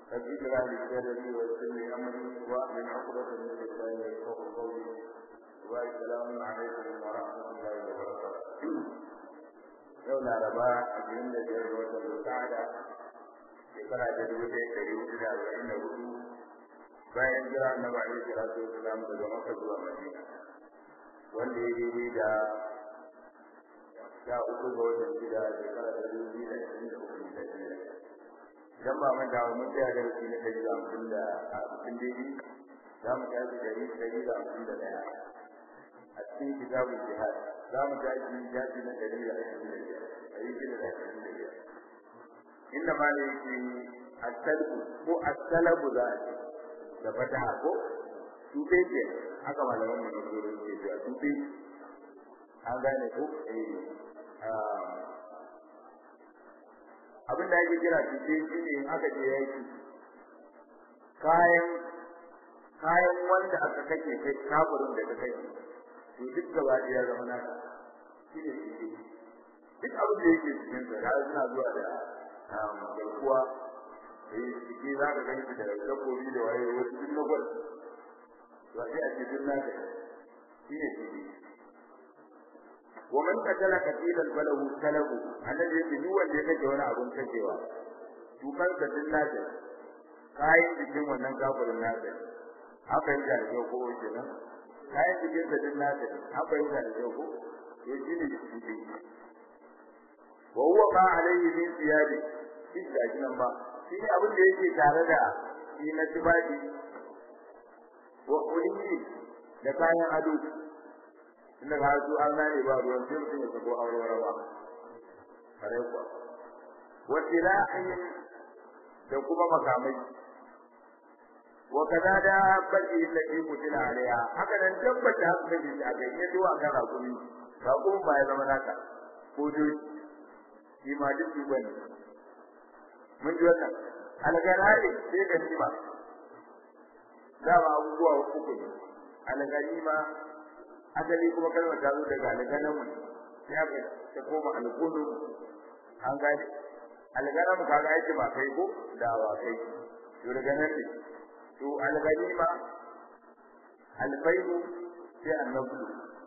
رب اجعل لي صدري ويسر لي امري واحلل عقدة من لساني يفقهوا قولي والسلام عليكم ورحمة الله وبركاته yau laraba ashirin da biyar ga watan zulqa'ada shekara ta dubu ɗaya ɗari hudu da arba'in da hudu bayan jira annabi alaihi salatu wasalam daga makka zuwa madina wanda ya daidai da sha uku ga watan shida shekara ta dubu biyu da ashirin da uku da shida idan ba manta ba mun tsaya darasi na ɗari da hamsin da hamsin daidai za mu tashi ɗari ɗari da hamsin da ɗaya a cikin kitabun jihad za mu tashi jafi na ɗari da ashirin da biyar ɗari shida da ashirin da biyar inda ma ne yake asalbu ko asalabu za a ce da fataha ko tufe ke haka malaman mu na zuwa ke cewa tufe an gane ko abin da ake kira tufe shi ne in aka je yaki kayan kayan wanda aka kake kai kafirin da ka kake to duk gaba ya zama naka shi ne tufe duk abin da yake cikin sa da suna zuwa da garkuwa eh ciki za ka gani da dabbobi da waye wasu duk na gwal to sai a cikin naka shi ne ciki wa man qatala qatilan falahu salabu annabi yake duk wanda ya kace wani abun kacewa to kan ka din naka kayan cikin wannan kafirin naka haka yake da yau ko kenan kayan cikin sa din naka haka yake da yau ko to shi ne ciki wa huwa ma alayhi min thiyabi shi da kinan ba shi ne abin da yake tare da shi na tibadi wa kulli da kayan ado inda ga su an nane ba ruwan sai mutum ya sako aure ba kare kuwa wa tilahin da kuma makamai wa kaza da baki lati mutila alaiha haka nan tabbata haka da shi a ga iya zuwa kan hakuri ba kuma ba ya zama naka ko dai shi ma duk duban mun ji wannan algarari sai da nima dama abubuwa uku ne algarima asali kuma kalmar ta zo daga alganamu ya ga ta koma algunu an gani alganamu kaga yake ba kai ko da wa kai to daga nan ne to algarima alfaimu sai annabu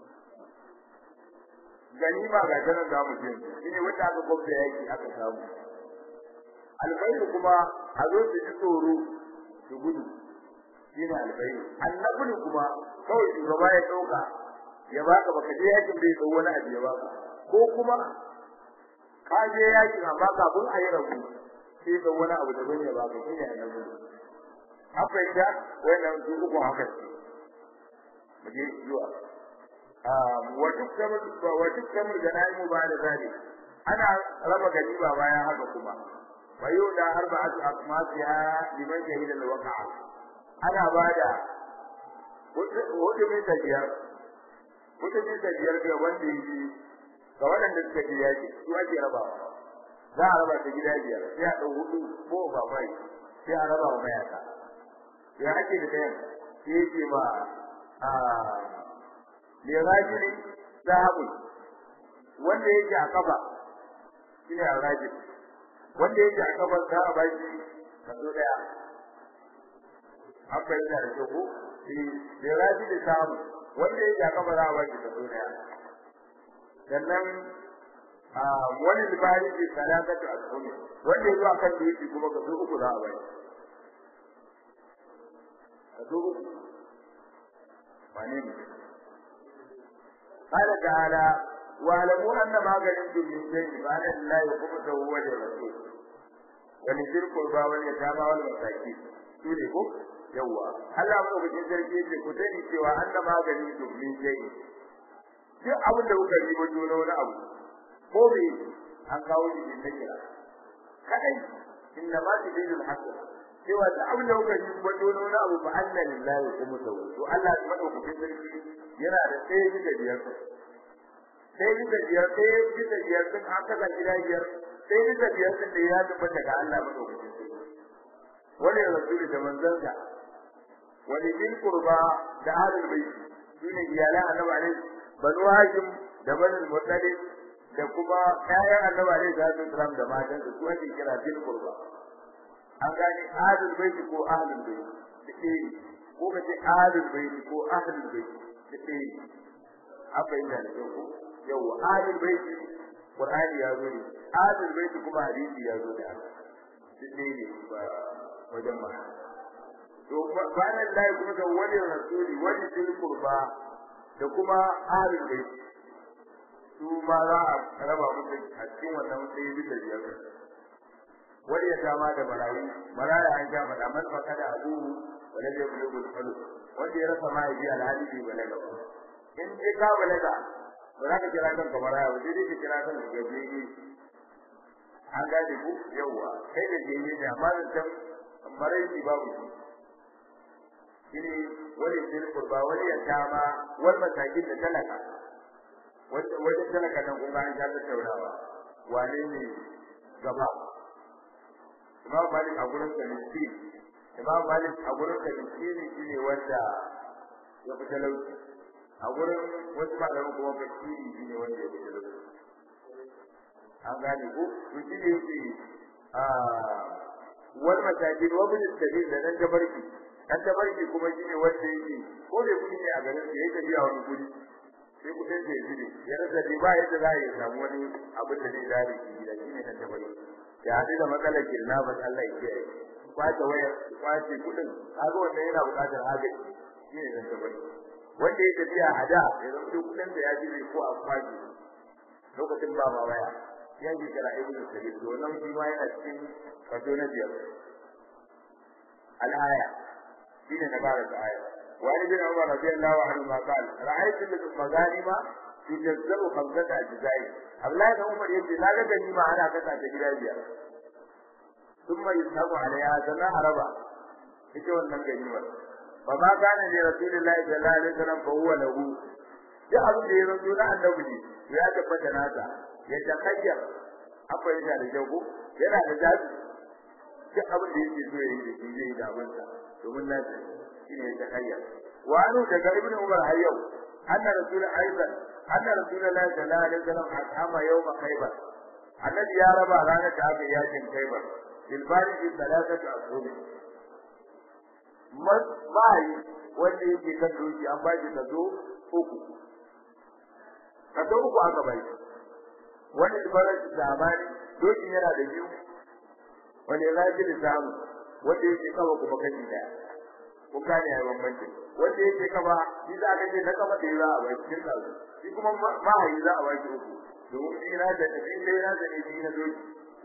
ganima ga tanan da mu je shine wanda aka gwamnati yaki aka samu albayru kuma a zo su ji tsoro su gudu shine albayru annabulu kuma kawai shugaba ya dauka ya baka baka je yakin bai tsawo wani abu ya baka ko kuma ka je yakin amma kafin a yi rabu sai da wani abu da ya baka shine annabulu haka inda wannan su uku haka mu je zuwa وتكتب وتكتب الجنائم بعد ذلك انا رب غنيمه bayan haka kuma ويودى أربعة أقماسها لمن شهد الوقع أنا بعد hudu mai tafiyar hudu mai tafiyar ga wanda yake ga waɗanda suka ji yaki su ake rabawa za a raba ta gida biyar sai a ɗau hudu ko ba mai sai a raba wa mayaka ya ake da ɗayan sai yake ma lirajili sahabu wanda yake a kafa shine rajil wanda yake a kafa za a bashi kaso daya haka yana da kyau shi lirajili sahabu wanda yake a kafa za a bashi kaso daya sannan a wani libari ke sadaqatu al-ummi wanda yake a kan yake kuma kaso uku za a bashi kaso uku wane ne قال تعالى واعلموا ان ما غنمتم من شيء فان لله خمسه وللرسول ولذي القربى واليتامى والمساكين sune ko yawa Allah mu bikin sarki yake ku sani cewa an da magani to min shay'i duk abin da kuka yi wato na wani abu ko me an kawo shi din kira kadai inna ma tidil haqq cewa duk abin da kuka yi wato na wani abu fa anna lillahi khumsahu to Allah ya madaukakin sarki yana da ɗaya bisa biyar ɗaya bisa biyar ɗaya bisa biyar sun aka ga gida biyar ɗaya bisa biyar sun da ya tabbata ga Allah madaukakin sarki wani rasuli da manzansa wani bil qurba da ahlul bayt shine iyalan annabi alaihi banu hashim da banu muttalib da kuma ƴaƴan annabi alaihi salatu wasalam da matan su ake kira bil qurba an gane ahlul baiti ko ahlul baiti dake ko ka ce ahlul baiti ko ahlul baiti dake haka yin da ko yau ahlul baiti qur'ani ya zo ne ahlul baiti kuma hadisi ya zo da dake ne wajen ma to bayan Allah kuma da wani rasuli wani dil qurba da kuma ahlul baiti su ma za a raba musu a cikin wannan sai bisa biyar wani ya kama da marayu maraya an ja faɗa man faka da abu wala zai bulu bulu falu wanda ya rasa mahaifi alhali bai balaga ba in dai ka balaga ba za ka kira kanka maraya ba sai dai ka kira kanka gajiyayye an gane ku yawwa kai gajiyayye ne amma da can maraici babu shi shine wani zai kurba wani ya kama wani matakin da talaka wajen talaka nan kuma an ja tattaunawa wane ne gaba Imam Malik a gurin sa miskin Imam Malik a gurin sa miskin shine wanda ya fi talauci a gurin wasu malaman kuma fakiri shine wanda ya fi talauci an gane ko to shi ne yake a wal masajid wa bil sabil da nan tabarki dan tabarki kuma shine wanda yake ko bai kudi ne a garin sa yake biya wani kudi sai kudin da ya zube ya rasa dai ba yadda za ya samu wani abin da zai zare shi gida shine dan tabarki ya haɗu da matsalar kirnafas Allah ya kiyaye kwace waya kwace kudin kaga wannan yana buƙatar agaji shine dan tabbata wanda ya tafiya a da ya zama duk kudin da ya ji ko a kwace lokacin ba ma waya ya ji kira ibnu sabil to wannan shi ma yana cikin kaso na biyar al-aya shine na bara da aya wa ibn umar radiyallahu anhu ma qala ra'aytu al-maghanima yujazzabu khamsata ajza'i Abdullahi da Umar yace na ga gani ma ana kasa ta gida biyar thumma yusabu alaiha sana araba ita wannan gani ba ba ma kana ne rasulullahi sallallahu alaihi wasallam fa huwa lahu ya abu da yaron juna annabi ne ya tabbata nasa ya takayyar akwai yana da jago yana da jabi duk abin da yake so yayi da shi zai da abin sa domin nasa shine ya takayyar wa anu daga ibnu umar har yau anna rasul aidan anna rasulullahi sallallahu alaihi wasallam akama yawma khaybar annabi ya raba ranar da aka yakin khaybar bil baridi salatatu ashhur mai wanda yake kan doki an ba shi kazo uku kazo uku aka bai wanda ibarar zamani doki yana da biyu wanda ya zafi da samu wanda yake kawo kuma kashi daya kun gane ya bambanci wanda yake kaba shi za ka ce na kaba da za a bai cikin kazo shi kuma mahayi za a bai uku domin shi na da shi dai na da ne shi na doki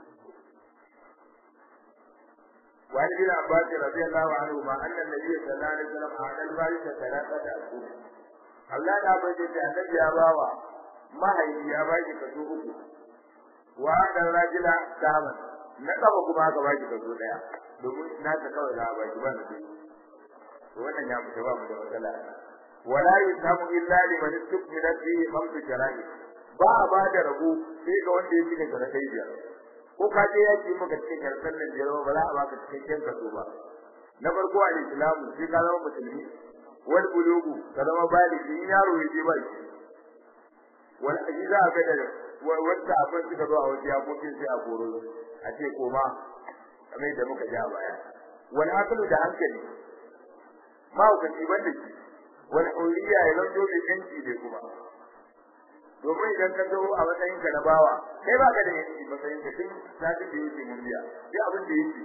وعن ابن عباس رضي الله عنهما ان النبي صلى الله عليه وسلم اعطى الوارث ثلاثه اشهر Allah da bai da annabi ya bawa mahaifi ya baki kaso uku wa dan rajula saman na kaba kuma aka baki kaso daya domin na ta kawai da baki ba da to wannan ya mutu ba mu da matsala wala yusamu illa liman istukmila fihi khamsu shara'i ba a ba da rabu sai ga wanda ya cika sharakai biyar ko ka je yaki maka cikin karsan nan biyar ba za a baka cikakken kaso ba na farko al islamu sai ka zama musulmi wal bulugu ka zama baligi in yaro ya je ba shi wal ajiza ka da wanda abin suka zo a waje ya kokin sai a koro a ce koma kamar da muka ja baya wal aqlu da hankali ma ka ci banda shi wal huriya ya zanto mai yanci ne kuma domin idan ka zo a matsayin ka na bawa kai ba ka da yanci matsayin ka tun satin da yake mun biya sai abin da yake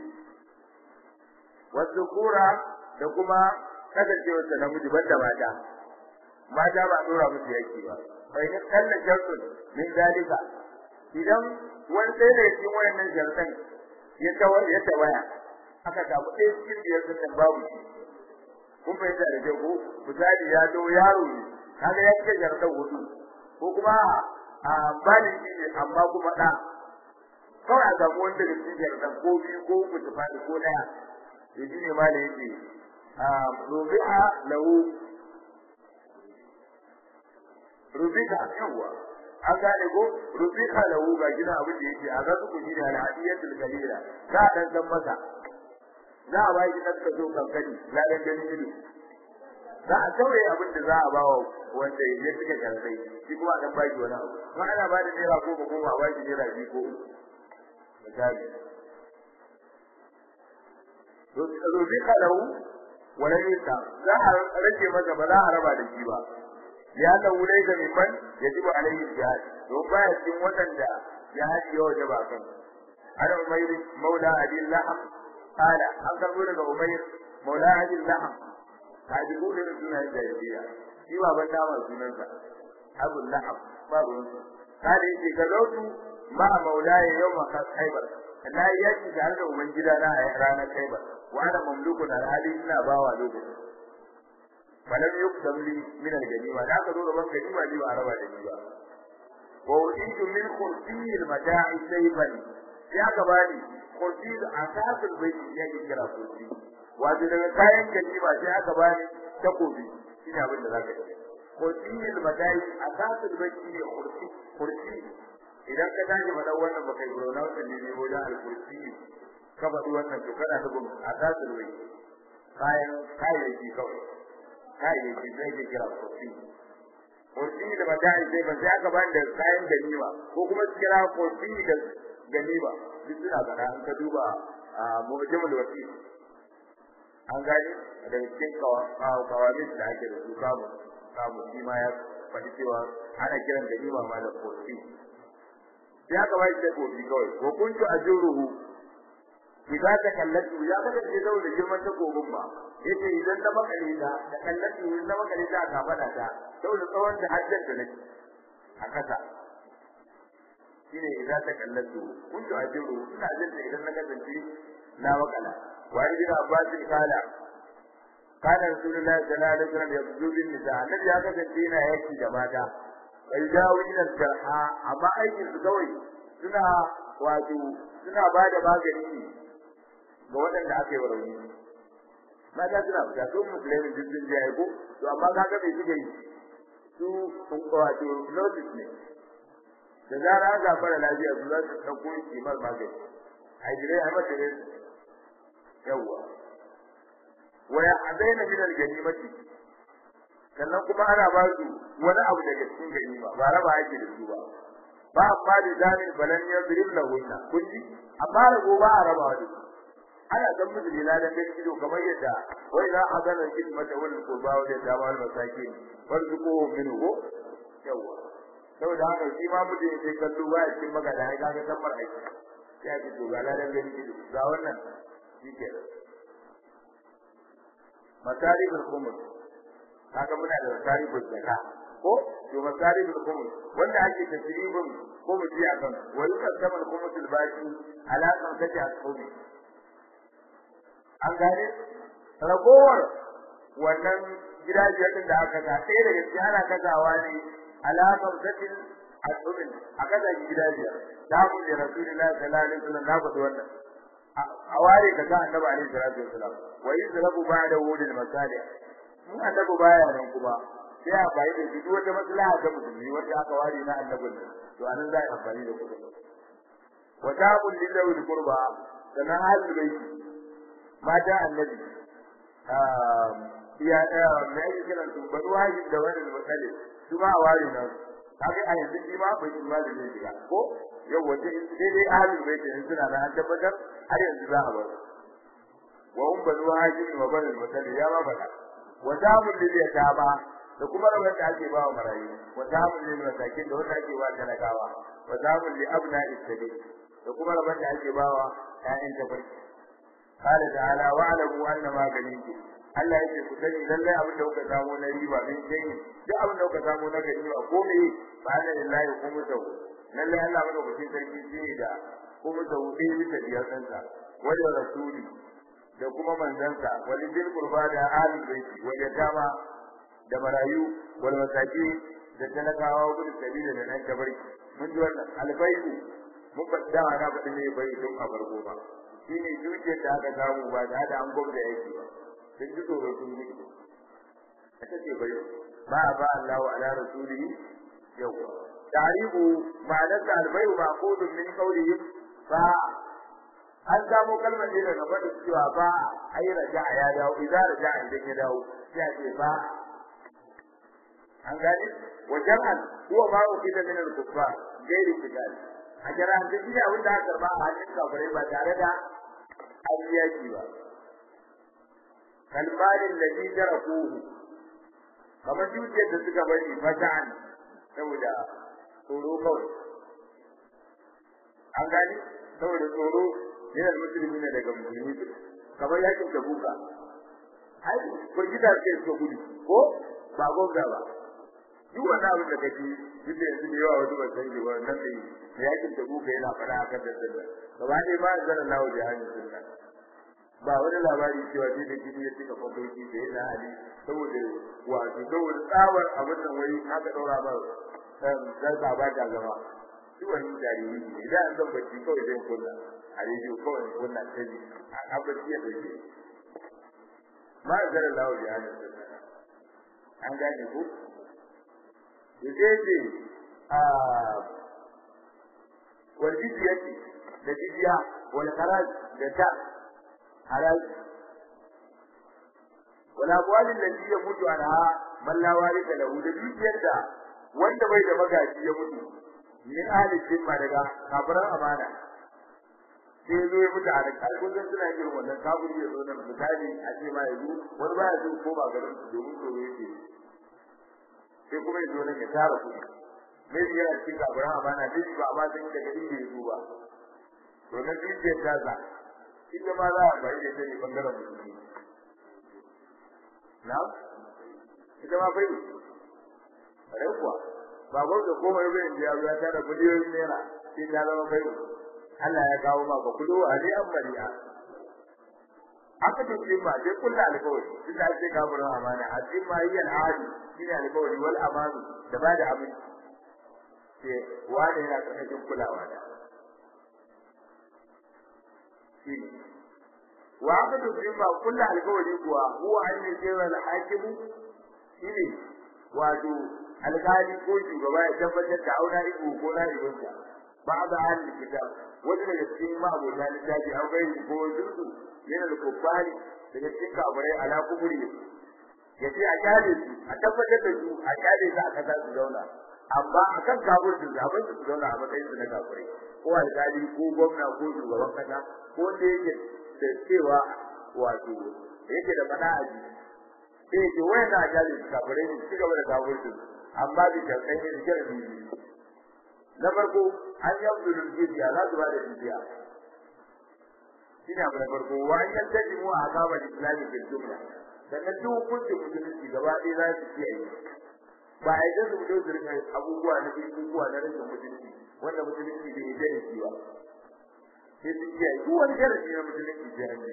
wasu kura da kuma kasancewar da namiji banda mata mata ba dora musu yaki ba bai ne kalla shartun min dalika idan wani sai da cikin wayannan shartan ya tawar ya tawaya aka samu ɗaya cikin biyar sun babu shi kun fahimta da jago misali ya zo yaro ne kaga ya cika shartan hudu ko kuma a bani shi ne amma kuma da kawai a samu wanda da shi da ko biyu ko uku ta fadi ko daya to shi ne malai yake a rubi'a lahu rubika yawa an gane ko rubika lahu ga gina abin da yake a ga su kuji da alhadiyatul kalila za a dan masa za a bai dan ka zo kankani la dan gani ido za a taure abin da za a ba wa wanda ya fika karbai shi kuma dan baki wani abu kuma ana ba da naira goma goma ba shi naira biyu ko uku misali to rubi kalau wala yusa za a rage masa ba za a raba da shi ba ya da wulai da mimman yajibu alaihi jihad to baya cikin wadanda jihad ya wajaba kan ana umayr maula adil laham qala an karbo daga umayr maula adil laham hadi ko da sunan jahiliya shi ba ban dama sunansa abul laham babu kada yake ga zautu ma maulaya yawma khaybar na yaki da da ubangida na a ranar khaybar wa ana mamluku na hali ina bawa lokacin falam yuqdam li min al-ganima da aka zo gaban ganima ji ba a raba da ni ba wa ujitu min khursi al-mata'i sayban ya ka bani khursi asasul baiti ya ke kira khursi wato daga kayan ganima sai aka bani takobi ina abin da zaka yi khursi al-mata'i asasul baiti ne khursi khursi idan ka tashi faɗa wannan baka yi gurona wannan ne ne wajen al-khursi ka faɗi wannan to kana nufin asasul baiti kayan kayayyaki kawai kayayyaki zai ke kira kofi kofi da mata'i sai ba sai aka bani da kayan ganima ko kuma su kira kofi da ganima duk suna faɗa an ka duba a mujamul wasi an gani da cikin kawamin da ake da su kamu kamu shi ma ya faɗi cewa ana kiran ganima ma da kofi sai aka bani da kofi kawai ko kuntu ajuruhu idan ta kallatu ya kada ke zaune da girman takobin ba yace idan ta makale ta da kallatu idan ta makale ta ka fada ta saboda tsawon da hajjar da nake a kasa shine idan ta kallatu kun to ajiru ina jin da idan na kasance na makala wa ibn abbas kala kana rasulullahi sallallahu alaihi wasallam yabdu bin nisa annabi ya kasance yana yaki da mata bai dawo ila jarha amma aikin su kawai suna wato suna ba da magani ne ga waɗanda aka yi wa rauni mata suna fita su musulmi duk sun je ko to amma kaga bai suke yi su wato notice ne da zara an ga fara lafiya su za su ɗauko kimar magani a jire a mata ne yawwa wa ya adaina min al-ganimati sannan kuma ana ba su wani abu daga cikin ganima ba raba ake da su ba ba amma da zamin balan yadrib lahunna kulli amma rago ba a raba da su ana san musu lila da kai ido kamar yadda wai za a gana hikmata wal qurba wa da wal masakin warzuquhu minhu yawa saboda haka shi ma mutum sai kallo ba cikin magana ya kaga tambar aiki sai ki to ga ladan gani ido ga wannan shike masariful khumur kaga muna da masariful zakka ko to masariful khumur wanda ake tasribin ko mu ji akan wani kasamal khumusul baki ala kan kace asumi an gane ragowar wannan gidajen din da aka ga sai daga cikin ana kazawa ne alaƙar zatin asubin a kaza gidajen da mu da rasulullahi sallallahu alaihi wasallam na faɗi wannan a ware kaza annabi alaihi salatu wasallam wa yuzrabu ba'da wudil masalih mu annabi baya nan kuma sai a bai da duk wata maslaha ta musulmi wanda aka ware na annabin to anan za a amfani da kuɗi wa ta'bud lillahi qurba sana halul baiti mata annabi ya ɗaya mai ake kiran su banu wajib da wani matsale su ma a ware na kaga a yanzu shi ma bai shi ma da zai shiga ko yau wace sai dai ahlul bait ne suna da an tabbatar har yanzu za a bar wa hum banu wajib wa banu matsale ya ma faɗa wa zamun lil yatama da kuma rabar da ake ba wa marayu wa zamun lil masakin da wanda ake ba talakawa wa zamun li abna'i sabil da kuma rabar da ake ba wa ƴaƴan tafarki قال تعالى واعلموا ان ما غنيتم Allah yake ku sani lallai abin da kuka samu na riba din sai duk abin da kuka samu na gani ba komai ba da lillahi kuma sau lallai Allah mana ku sarki shi da kuma sau dai bisa biyar sansa wanda rasuli da kuma manzansa wal bil qurba da ahli baiti wa yatama da marayu wal masaki da talakawa wa bil sabila da nan tabarki mun ji wannan albayyu mun fada na fadin ne bai tun a farko ba shine dukiyar da aka samu ba da an gwamnati yake ba sun ji tsoro sun gudu ita ce bai ba ba Allahu ala rasulihi yawa tarihu ma'anar da albayu ma'qudun min qawlihi fa an samu kalmar ne daga fadin cewa ba ai raja'a ya dawo idan raja'a idan ya dawo sai a ce ba an gani wajen huwa ma ukida min al-kuffar gairi kidal a jira da shi abin da aka karba a hannun kafirai ba tare da an yaki ba kalmalin ladhi tarakuhu kamar dukiyar da suka bari fata'an saboda tsoro kawai an gani saboda tsoro yana musulmi ne daga musulmi kamar yakin tabuka ai kurgida ce suka gudu ko ba gobda ba duk wani abin da kake duk da yanzu da yawa wasu ba san ba nan ne yakin tabuka yana fara akan da sallah gaba ɗaya ba zan Allah da hannun sunna ba wani labari cewa shi da gidi ya cika kwakwalki da yana hali saboda wato saboda tsawar abin nan wai haka ɗaura ba zan ba ta zama shi wani jariri ne idan an zan bacci kawai zai kunna a rediyo kawai kunna ta ji a abinci ya ɗauke ma zan Allah da hannun sunna an gane ko yace a wal jiziyati da jiziya wal kharaj da ta haraji wala amwalin lati yamutu anha man la warisa lahu da dukiyar da wanda bai da magaji ya mutu min ahli zimma daga kafiran amana sai zo ya mutu a da kalkun suna irin wannan kafiri ya zo nan misali a ce ma yanzu wani baya zo ko ba garin domin tsoro yake sai kuma ya zo nan ya tara kuɗi mai yana cikin kafiran amana duk ba amma sun daga inda ya zo ba to na dukiyar ta za ita ma za a bai da ta ne bangaren musulmi na ita ma bai rai kuwa ba gwam da komai bai da ya ya tara miliyoyin naira sai ta zama bai Allah ya kawo ma ba kudu a dai an bari'a aka tafi ma dai kullu alƙawari shi da ake gaburin amana a cikin ma yi al'adi shi ne alƙawari wal amanu da ba da abin sai wani yana ƙarƙashin kulawa da shi wa aka tafi ma kullu alƙawari kuwa huwa an yi jira al-hakimu shine wato alƙali ko shugaba ya tabbatar da auna ibu ko na ibunsa بعض أهل الكتاب وجد يتين ما أبو ذلك تاجي أو غير بوزرد من الكفار يتين كابري على كفره yace a kyale su a tabbatar da su a kyale su a kasa su zauna amma a kan kafir su zaɓen su zauna a matsayin su na kafirai ko alƙali ko gwamna ko shugaban kasa ko wanda yake da cewa wato yake da fada a jiki sai yake wayan na kyale su kafirai ne su gaba da kafir su amma bi karɓar ne da kyar na farko an yi abdul jiziya za su ba da jiziya shine abu na farko wa an yantaji mu a kama islami fil jumla sannan duk hukuncin musulunci gaba ɗaya za su kiyaye ba a yi su fito su rika abubuwa na abubuwa na rashin mutunci wanda musulunci bai yi darasi ba sai su kiyaye duk wani darasi na musulunci sai an yi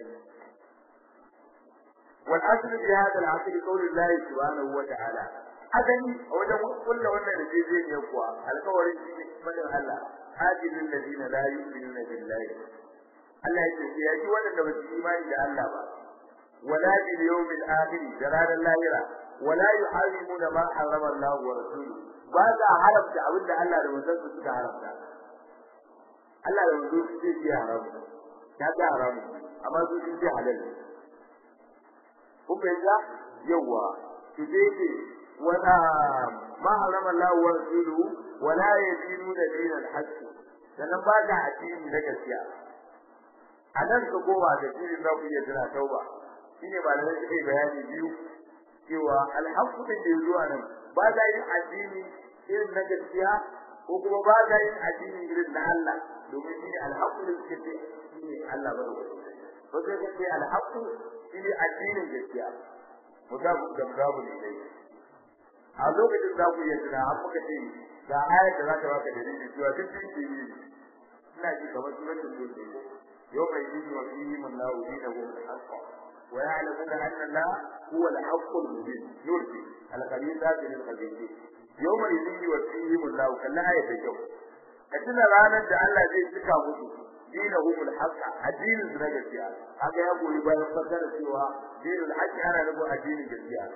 والأصل في هذا العصر قول الله سبحانه وتعالى adani a wajen kulla wannan rijiyar kuwa alkawarin shi fadin Allah hajjin ladina la yu'minuna billahi Allah ya ce ya ji wannan da ba su imani da Allah ba wala bil yawmil akhir da ranar lahira wala yuharrimuna ma harrama Allah wa rasuluhu ba za haramta abin da Allah da manzon su suka haramta Allah da manzon su ce ya haramu ya ga haramu amma su sun ce halal ku fahimta yawa su ce ولا ما حرم الله ورسوله ولا يدينون دين الحق sannan ba da addini na gaskiya a nan ka koma da shirin za ku iya tana tauba shine ba da suke bayani biyu cewa alhaqqu din da zuwa nan ba da yin addini irin na gaskiya ko kuma ba da yin addini irin na Allah domin shine alhaqqu din suke shine Allah ba ko sai ka ce alhaqqu shine addinin gaskiya mutabu da mutabu ne dai a lokacin za ku iya tuna an muka ce ga ayar da za ta baka dalili cewa duk din ke yi ina ji kamar suratul mulk yau mai yi wa fihi man la dinahu al-haqq wa ya'lamuna anna Allah huwa al-haqq al-mubin yurdi al-khabithat lil khabithin yau mai yi wa fihi man la kalla ayar da kyau ka tuna ranar da Allah zai cika musu dinahu al-haqq addinin su na gaskiya haka ya goyi bayan fasara cewa dinul haqq ana nufin addinin gaskiya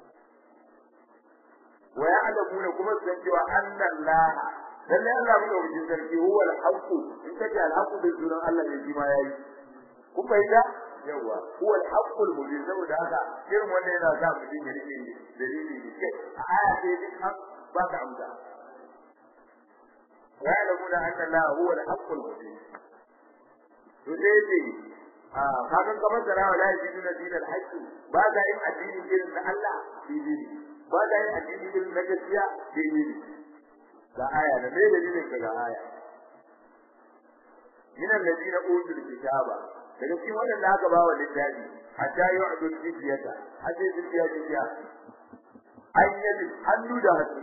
ويعلمون كما سنجوا أن الله lalle Allah muka wuce sarki huwa al-haqq in kace al-haqq bai sunan Allah ne jima yayi kun fahimta yawa huwa al-haqq al-mubin saboda haka irin wanda yana sa mutum ya rike dalili ne kai a aya ce duk an ba ka amsa wa ya'lamuna anna Allah huwa al-haqq al-mubin to dai dai ah kaga kamar da rawa la yajiduna dinal haqqi ba da yin addini irin na Allah dini ba da yin addini irin na gaskiya dini ga aya da mai dalilin ga aya min alladina utul kitaba daga cikin wadanda aka ba wa littafi hatta yu'du jizyata hatta jizya jizya ayyadi hannu da hannu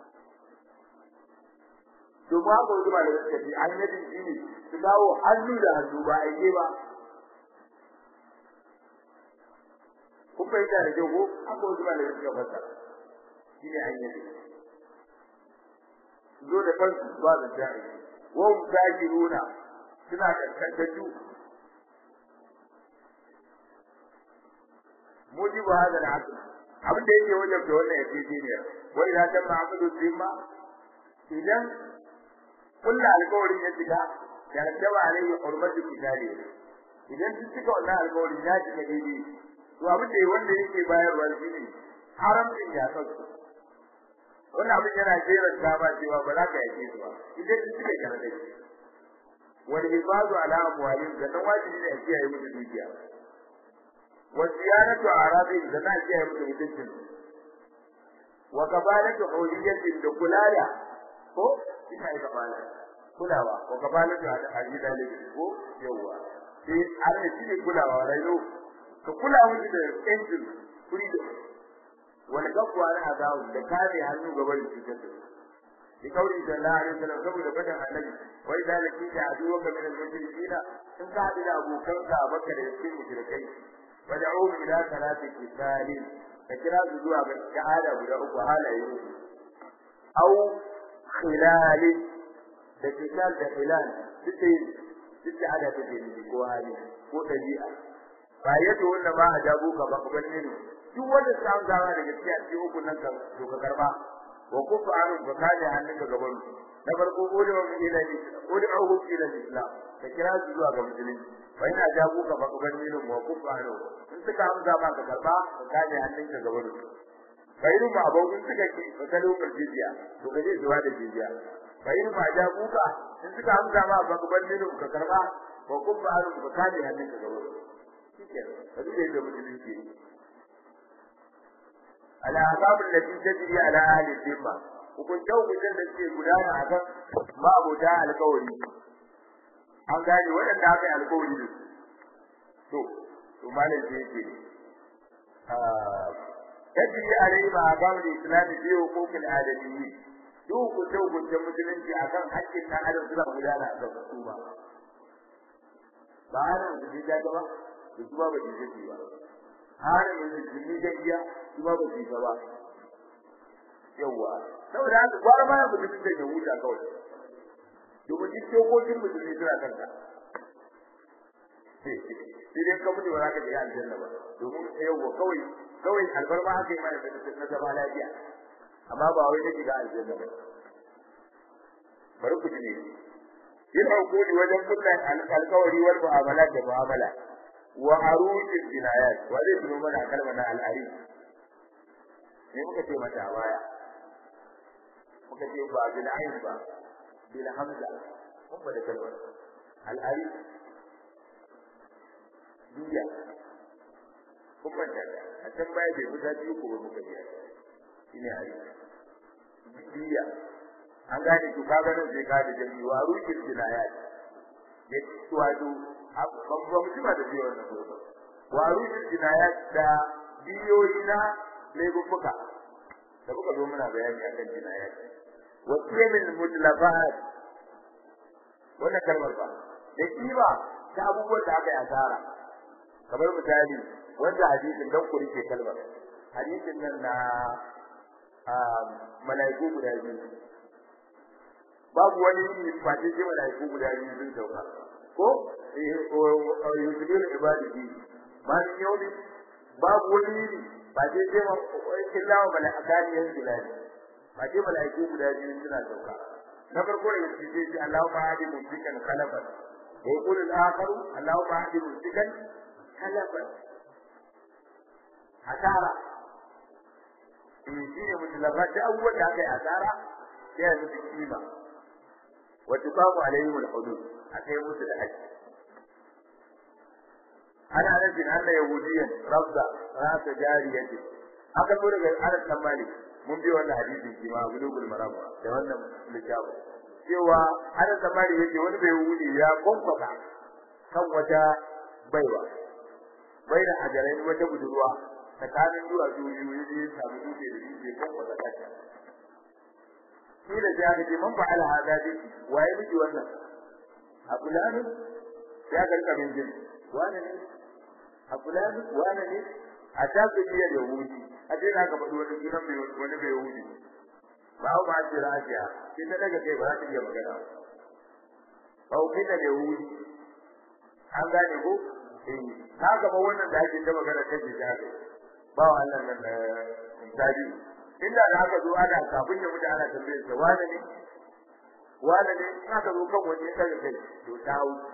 to ba ko zuwa da gaske ayyadi shine su dawo hannu da hannu ba aike ba kun fahimta da kyau ko aka wasu ba da gaske fasa shine ayyadi zo da kansu ba da jari wa mujahiruna suna kaskantattu mujibu hada al-aql abin da yake wajen da wannan yake ne wa idan kan ma'aqulu zimma idan kullu alƙawarin ya shiga ya rattaba alaihi hurmatu kitabi idan duk cika wannan alƙawarin ya shiga daidai to abin da wanda yake bayarwa shine haramcin ya sauka wannan abin yana jera gaba cewa ba za ka yake su ba idan duk cika garda wal hifadu ala amwalihim da nan wajibi ne a kiyaye musu dukiya wa ziyaratu arabihim da na kiyaye musu mutuncin wa kabalatu huliyatin da kulala ko ina yi kabala kulawa wa kabalatu ajida ne ko yawa sai an ne shi ne kulawa rayo ka kula musu da yancin freedom wani gafuwa na azawu da kare hannu gaban cutar da bi kauri sallallahu alaihi wasallam saboda fadan annabi wai da laki da aduwa ka min al-mushrikina in ka hadu da abokan ka baka da cikin mushrikai fad'u ila salati kisalin ka kira su zuwa ga shahada guda uku halaye au khilal da kisal da khilal duk duk da ada take ne ko hali ko dabi'a ba yato wanda ba a jago ka ba kuma ne duk wanda sa gawa da gaskiya ce uku nan ka to ka karba wa kufu anu ka kaje hannun ka gaban na farko ko da mu ila ni ko da au ila islam ka kira su zuwa ga musulunci fa ina jago ka ba kuma ne wa kufu anu in suka amsa ba ka karba ka kaje hannun ka gaban bayin ma abun suka ki ka kalo ka jiziya to ka je zuwa da jiziya bayin ma jago ka in suka amsa ma ba kuma ne ka karba wa kufu anu ka kaje hannun ka gaban shikenan kaji da yadda musulunci ala asabul lati tajri ala ahli dhimma hukunce hukuncen da suke gudana a kan ma'abuta alkawari an gane waɗanda aka yi alkawari da su to to malam sai yake tajri alai ma agam da islami bi hukukul adamiyyi duk hukunce hukuncen musulunci akan haƙƙin ɗan adam suna gudana a kan su ba ba hana musulunci ta ba da su ba ba jinjin ba har yanzu jini da iya su ba ba jinjin ba yawa saboda haka gwara ma mutum da ya huta kawai domin duk dokokin musulmi suna kanka sai dai ka mutu ba za ka je aljanna ba domin yawa kawai kawai albarma haka yi mana na zama lafiya amma ba wai na shiga aljanna ba bari ku ji ne yin hukumi wajen kullum alkawari wal mu'amala da mu'amala wa arujin jinayat wa zai tuno mana kalma na al'ari ne muka ce mata a baya muka ce ba bil ain ba bil hamza mun ba da kalma al'ari diya kuma da a can baya bai fita biyu ko muka biya shine ari diya an gane to kaga nan sai ka da jami'i wa arujin jinayat ne wato babban mutum da biyo wannan gurbin wa rujul jinayat da biyoyi na laifuka da kuka zo muna bayani akan jinayat wa qiyamul mutlafat wannan kalmar ba da kiba ta abubuwan da aka yi asara kamar misali wanda hadisin dan ku rike kalmar hadisin nan na malaiku guda biyu babu wani ba ce malaiku guda biyu sun sauka ko yusbiru ibadihi ma min yawmi babu wani yini ba sai sai ma illa wa malaikani yan bilal ba sai malaiku guda biyu suna sauka na farko da yake sai sai Allahu ma'adi mumsikan khalafan wa yaqulu al-akharu Allahu ma'adi mumsikan khalafan asara in shi ne mutlafa da abubuwan da aka yi asara sai ya mutu kima wa tuqamu alaihim al-hudud akai musu da haji ana nufin anna yahudiyan rabda rasa jariyati aka zo daga Anas dan Malik mun bi wannan hadisi shi ma bulugul maram da wannan littafi cewa Anas dan Malik yake wani bai yahudi ya konkwaka kan wata baiwa bai da hajarai wata budurwa tsakanin zuwa biyu yaje ya samu dutse da dutse konkwaka kanta shi da ya ga man fa'ala hada dai waye miji wannan abu lani ya karka min jin wani ne abu lani wani ne a ta su iya da yahudi a ce na ka faɗi wani sunan mai wani mai yahudi ba a ba ce rafiya sai ta daga kai ba za ta iya magana ba ku kai da yahudi an gane ko eh ka gaba wannan da ake ta magana kan ta kai ba wa Allah nan misali inda da aka zo ana kafin ya mutu ana tambayar sa wani ne wani ne in aka zo kan wani ya daga kai to ta wuce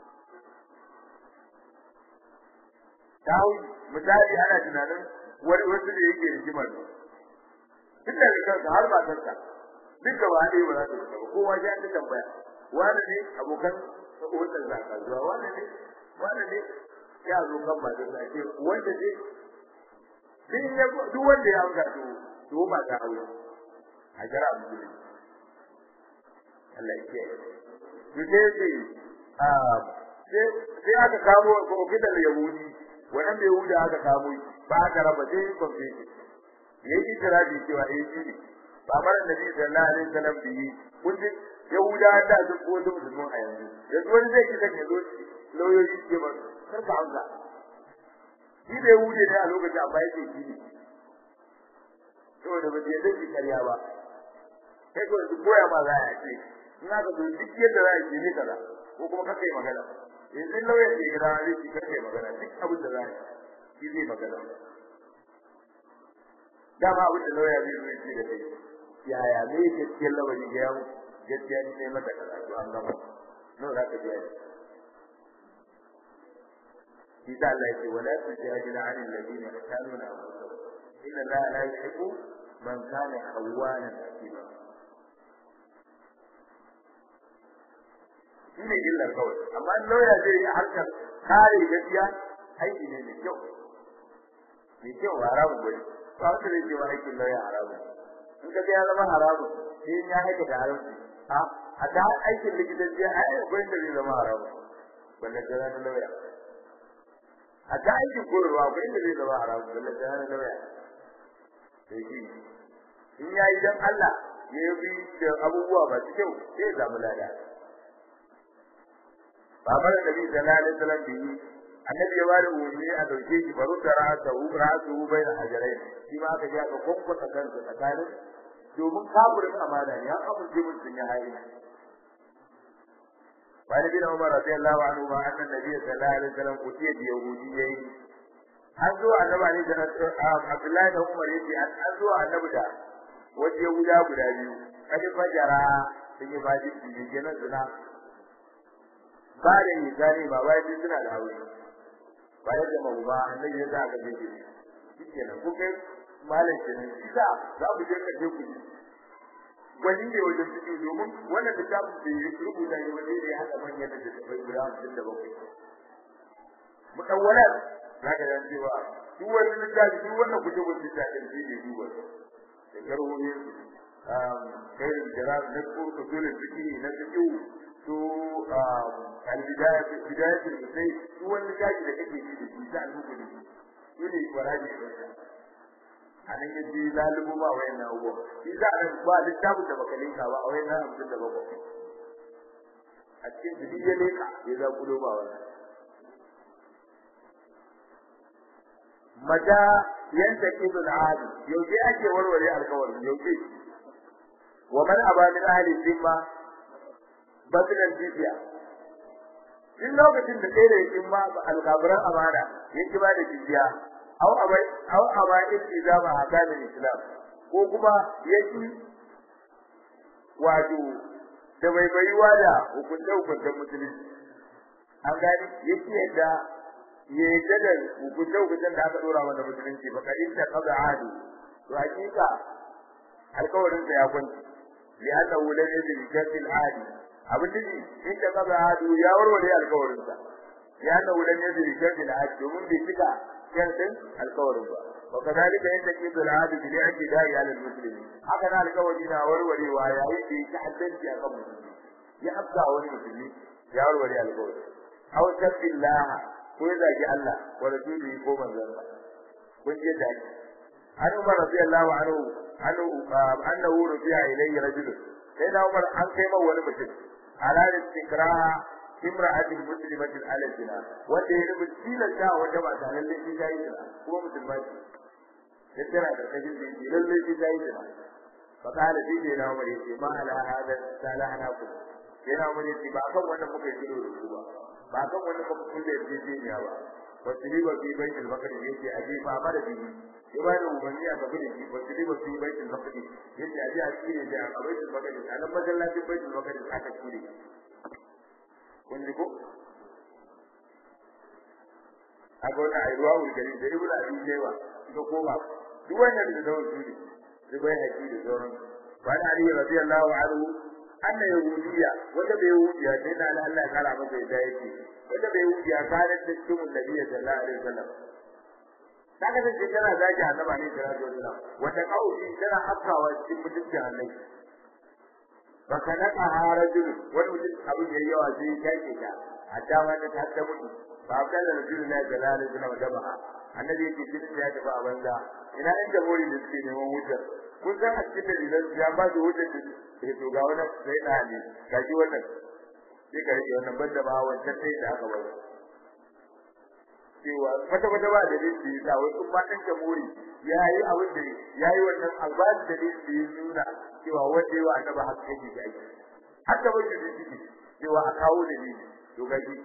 dawo misali ana tunanin wani wasu da yake rigimar tun daga kansa har ba kansa duk gaba ɗaya ba za su fita ba kowa ya ta tambaya wani ne abokan wannan zaka zuwa wani ne wani ne ya zo kan ba da ce wanda ne din ya duk wanda ya amsa to to ba ta aure a jira musulmi Allah ya kiyaye to sai sai sai aka kamo ko kidan yahudi wannan bai huda aka samu ba aka raba sai confession yayi itirafi cewa eh shi ne ba mara nabi sallallahu alaihi wasallam bi kun ji yahuda da su ko da musulmin a yanzu yanzu wani zai kisa ne zo lauyoyi ke ba kar ka amsa shi bai hude ne a lokacin amma yake shi ne saboda ba je zai karya ba sai ko su koya ma za a ce in aka zo duk yadda za a yi ne kaza ko kuma kaka yi magana yanzu lauyan da ya zai ci karfe magana duk abin da za shi zai magana dama abin da lauya zai zo ce da kai yaya ne gaskiyar lawani ga yau gaskiya ne sai mata kaza to an gama nawa za ka biya shi da Allah ya ce wala tujadil an alladhina yasaluna anfusahum inna la la yuhibbu man kana khawwanan akima shi ne illar kawai amma lauya zai yi harkar kare gaskiya aiki ne mai kyau mai kyau haramun gwani ba wata zai ce wa aikin lauya haramun in ka ya zama haramun sai ya haika da haramci a a ta aikin likitanci a yi gwani da zai zama haramun wanda ta zama lauya a ta aikin koyarwa gwani da zai zama haramun wanda ta zama lauya sai shi in ya yi don Allah ya yi da abubuwa masu kyau sai ya samu lada babar nabi sallallahu alaihi wasallam bihi annabi ya bada umarni a dauke shi faru da ra'asa hu ra'su hu bayna hajarai shi ma aka ji aka kokkwata kansa tsakanin domin kafirin amana ne an amince mun sun yi hayi wani bin Umar radiyallahu anhu ma anna nabi sallallahu alaihi wasallam kutiya da yahudi yayi an zo annabi ne da Abdullahi da Umar yace an zo annabi da waje yahuda guda biyu kadi fajara sun yi baji ne kenan zina ba da misali ba wai duk suna da aure ba ya da mabuba annabi ya ga gabe shi shikenan ko kai malam kenan kisa za mu je kaje ku wani ne wajen fito domin wannan littafin da ya rubuta ne wanda ya haɗa manyan da tafai guda hamsin da bakwai mutawwalar za ka yan cewa duk wani littafi duk wannan kuje wani littafin shi ne duba da garwoyin kai da na ko usulul fiqh na fiqh to al-bidaya bidaya sai duk wani gaji da kake ji da shi za a duka da shi ne kwaraji da a nan ya ji lalubu ba wayan na ugo shi za a ba littafin da baka linka ba a wayan na hamsin da bakwai a cikin jini ya leka ya za kulo ba wannan mata yanta kidul adi yaushe ake warware alkawarin yaushe wa man aba min ahli zimma batilan jizya in lokacin da kai da yakin ma alkabaran amana yake ba da jizya aw abai aw aba iltizama hakamin islam ko kuma yaki wato da bai baiwa da hukunce hukuncen musulunci an gani yake yadda ya yadda da hukunce hukuncen da aka dora masa musulunci ba kadin ta kaza adu to hakika alkawarin sa ya kwanci li annahu lam yajid jatil adi abin da in ta kaza adu ya warware alkawarin sa ya na wulan ne da shirki da haji domin bai cika shartin alkawarin ba wa kadalika yadda ke da hadi bi li'ati da'i ala muslimi haka na alkawari na warwarewa yayin da yake haddanci akan musulmi ya afka wani musulmi ya warware alkawari aw tabbillah ko ya zagi Allah wa rasulihi ko manzon kun je da an umar radiyallahu anhu anhu annahu rufi'a ilayhi rajul sai da umar an kai ma wani mutum ala istikraha imra'atin muslimatin ala zina wanda ya rubu tilasta wata mata lalle shi ta yi zina kuma musulma ce ya tana da kashin da yake lalle shi ta yi zina fa kala shi ne na umar yace ma ala hada salahna ku yana umar yace ba kan wanda muka yi da ku ba ba kan wanda muka kulle yarjejeniya ba wasu riba fi baitul maqdis yace aje fa mara bihi ya ba da umarni a gaba da shi wasu riba fi baitul maqdis yace aje a cire da a baitul maqdis a nan masallacin baitul maqdis aka cire kun ji ko a ga wani airuwa wulgari da ibnu abi shayba da koma duk wannan da zawon su ne su bai haƙi da sauran wani ali radiyallahu anhu anna yahudiya wata bai yahudiya sai da Allah ya kara masa yadda yake wata bai yahudiya kanar da cikin nabiyyi sallallahu alaihi wasallam ta kasance tana zagi annabi ne sallallahu alaihi wasallam wata kauli tana afkawa cikin mutuncin annabi baka naka harajul wani mutum abin da yawa sai ya kake ta a dama ta ta ta mutu ba ka da rasulullahi sallallahu alaihi wasallam da ba annabi yake cikin ya tafi a banza ina in da mori da suke neman wutar kun san a cikin dalilan ya ba su wutar da ke to ga wannan sai da hali ga shi wannan sai ka rike wannan banda ba wancan sai da aka bari cewa kwata kwata ba da dinki da wasu matan da mori yayi abin da yayi wannan albani da dinki ya nuna cewa wanda yawa annaba haka yake da aiki haka ba shi dinki cewa a kawo da ni to gaji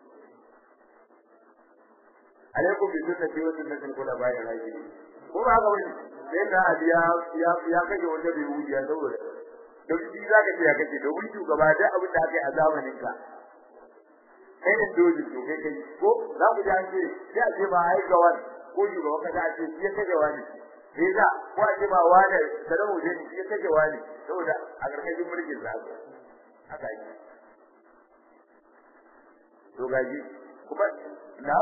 alaikum bi sunnati wa sunnati al-khulafa'i ar-rashidin ko ba haka bane sai da ya ya ya kaje wanda bai wuce ya saboda don shi zaka ce ya kace da wuce gaba da abin da aka yi a zamanin ka kai ne dole to kai kai ko za ku ji an ce sai a ce ba ai ga wani ko shugaba kaza a ce shi ya kaje wani sai da ko a ce ba wani da rawu ne shi ya kaje wani saboda a karkashin mulkin sa haka yi to gaji kuma na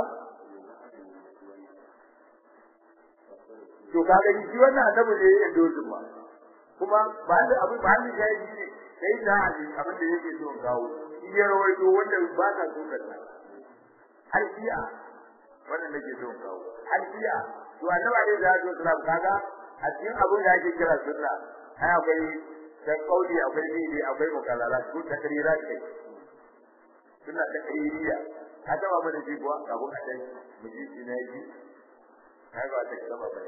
to kaga shi wannan annabi ne ya dozu ba kuma ba da abin ba ni ga yi ne sai da ali abin da yake so gawo shi ya rawaito wanda ba ka so ka har iya wannan nake so gawo har iya to annabi ne da ya zo kaga a cikin abin da ake kira sunna ai akwai dan kauli akwai bidi akwai mukallala su takrirat kai sunna takririya ka taba mana ji kuwa abu a dai mu ji ina ji kai ba ta kaba ba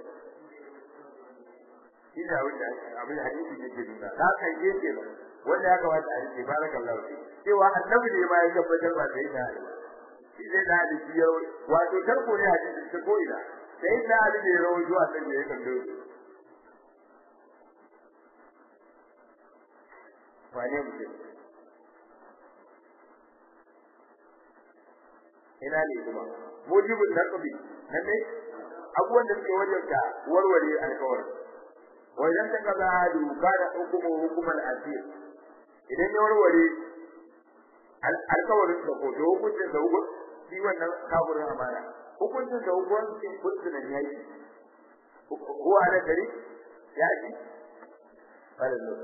ina wanda abin hadisi yake nuna ka kai yake wanda ya kamata a rike barakallahu fi cewa annabi ne ma ya tabbatar ba sai da shi zai da hadisi ya wato tarko ne hadisi ta ko ina sai da hadisi ne rawo zuwa sai ya kallo wane mutum ina ne kuma mujibul naqbi nan ne abubuwan da suke wajen ka warware alkawari wa idan ka kaza hadu kana hukumu hukumal asir idan ya warware alkawarin da ko hukuncin da hukun shi wannan kafirin amana hukuncin da hukuncin kuntun ne yake ko ala dari ya ji wala no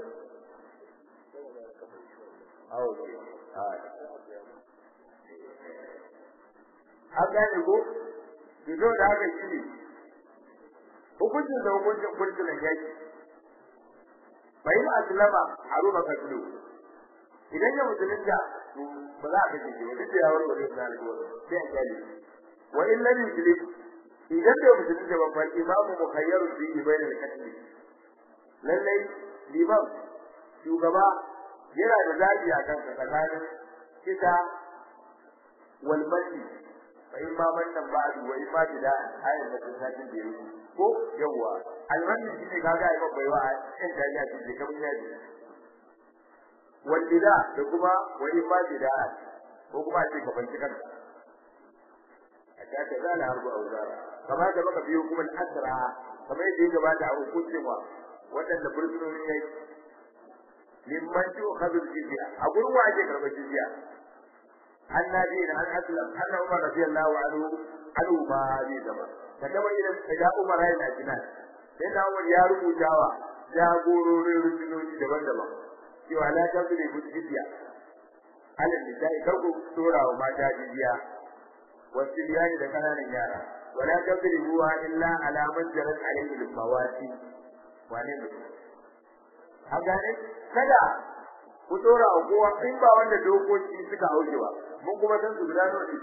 awo ah an gane ko bizo da haka shi ne hukuncin da hukuncin kurkunan yaki bai ma aslama haruna kadlu idan ya musulunta ba za a kace shi ba duk ya wani wani da alƙawari sai a kyale wa in lam yuslim idan bai musulunta ba fa imamu mukhayyaru fi bayin al-qatl lallai liman shugaba yana da zabi a kan tsakanin kisa wal mati fa in ma man ba'du wa in ma bida ayat da tsakin da yake ko yawa almanni shine kaga ai babbai wa in da ya ce kamar ya ji wal bida da kuma wa in ma bida ko kuma ce ka banci kanka a ta ta zala harbu auzara kamar da baka biyo kuma asra kamar yadda ya gabata a hukuncin wa wadanda bursunoni ne limman tu khadul jizya a gurin wa ake karɓar jizya an nabi da an aslam anna umar radiyallahu anhu anhu ma bi zama kaga idan kaga umar yana jinan sai da umar ya rubutawa jagororin rundunoni daban-daban cewa la tabri bujjiya alal nisa'i kar ku tura wa mata jiziya wasu biyani da kananan yara wala tabri huwa illa ala man jarat alayhi al-mawasi wane ne a gane kada ku tura wa kowa in ba wanda dokoki suka hauke ba mun kuma san su guda nawa ne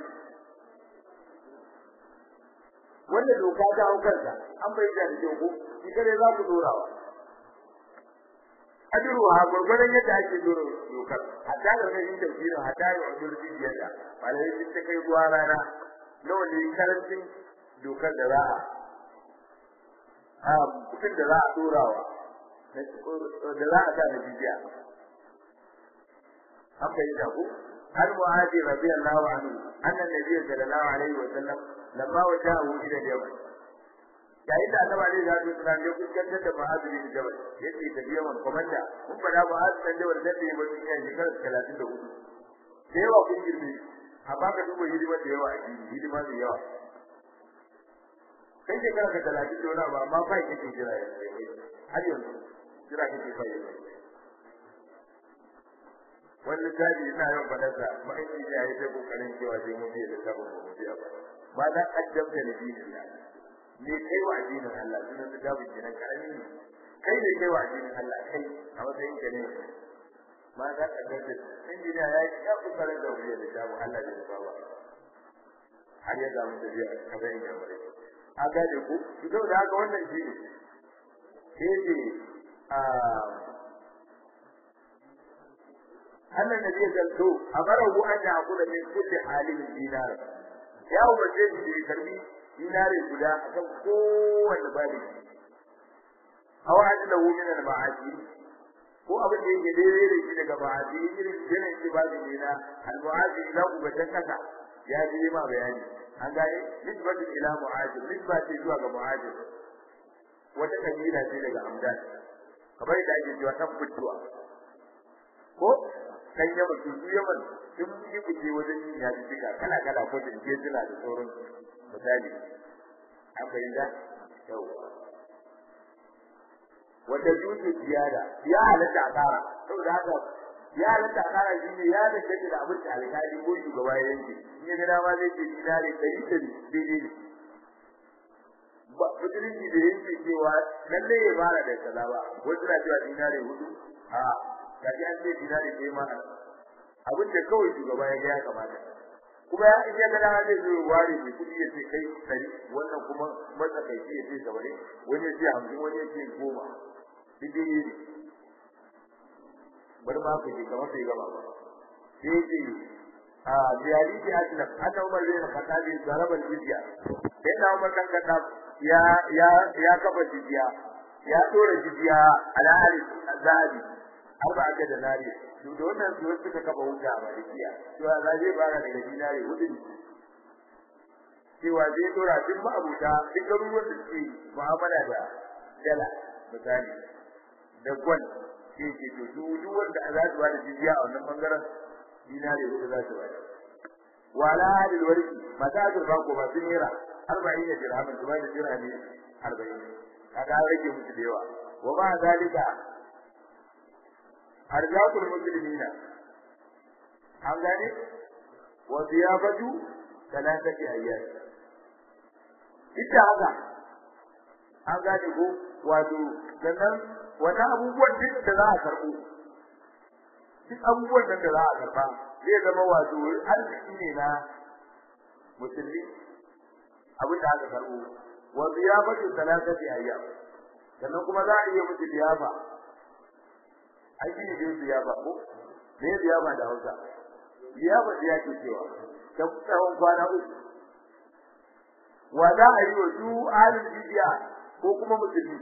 wanda doka ta haukarta an bai da ko shi kare za ku tura wa ajiru ha gurgurdan yadda ake dora dokar hatta da wani tafsiri hatta da wani bidiyar da malai sun ta kai zuwa rana nawa ne karancin dokar da za a mutum da za a dorawa da za a sa da bidiya an bai da ku har mu'adi radiyallahu anhu annan nabiy sallallahu alaihi wa sallam lamma wajahu ila yaman yayin da annabi alaihi salatu wasallam ya kuskantar da Mu'adh bin Jabal yace da Yaman komanda mun fada Mu'adh bin Jabal da take ba cikin shekarar 34 da yawa kun girme amma ka duba hidima da yawa a hidima da yawa kai shekara ka 30 da wani ba amma fa kake jira har yanzu jira kake fa wani tabi ina yawan fadarsa ma'aiki ne ya yi ta kokarin cewa sai mun biya da sabon mu biya ba ba za a addabta da dinin Allah me kai wa addinin Allah sunan su gabu kenan karami ne kai ne kai wa addinin Allah kai a matsayin ka ne ma za ka ga da injiniya ya yi ya kokarin da wuri da gabu Allah da baba har ya ga mutum ya kaza in ga bare a ga da ku to da haka wannan shi ne sai ce a Allah ne zai zanto a barahu an da hakura min kulli halin dinar ya umarce shi da karbi dinare guda akan kowanne babi aw ajlahu min al-ma'asi ko abin da yake daidai da shi daga ma'asi irin jinin shi babi ne na al-mu'asi ila ubatan kasa ya ji ma bayani an gane nisbatu ila mu'ajir nisba ce zuwa ga mu'ajir wata kabila ce daga amdan kamar da ake cewa tabbatuwa ko kan yamma su yaman sun yi kuce wajen yin yaji duka kala kala ko da ke jira da sauran misali an bayyana yau wata juju ziyada ya halatta a kara saboda haka ya halatta a kara shi ne ya da kake da abin da alƙali ko shugaba ya yanke in ya ga dama zai ce dinari ɗari ɗari daidai ne ba musulunci da yake cewa lalle ya fara da kaza ba wasu na cewa dinari hudu a gaji an ce dinari ɗaya ma abin da kawai shugaba ya ga ya kamata kuma ya in ya ga dama zai zo ware mai kuɗi ya ce kai ɗari wannan kuma matsakaici ya ce saba'in wani ya ce hamsin wani ya ce goma duk dai ne bari ma ku ce kamar bai gama ba sai ya ce a biyari ce aslam anna umar bin khattab zaraba jizya sai da umar kan kada ya ya ya kafa jizya ya dora jizya ala ali zabi arba aka da nari to da wannan su suka kafa wuta a malikiya to za zai fara daga dinari hudu cewa zai dora duk ma'abuta duk garuruwan da suke mu'amala da dala misali da gwal ke ke to duk wanda za su bada jizya a wannan bangaren dinari hudu za su bada wala hadil warki mata azurfa ko ba sun nera arba'in da dirhamin su bada dirhami arba'in kaga rage musu da yawa wa ba zalika arzatul muslimina an gane wa ziyafatu talatati ayyam ita haka an gane ko wato sannan wata abubuwan duk da za a karbo duk abubuwan da za a karba zai zama wato arziki ne na musulmi abin da aka karbo wa ziyafatu talatati ayyam sannan kuma za a iya musu ziyafa ai shi ne ziyafa ko me ziyafa da Hausa ziyafa da yake cewa ta tsawon kwana uku wa za a yi wa su alin jiya ko kuma musulmi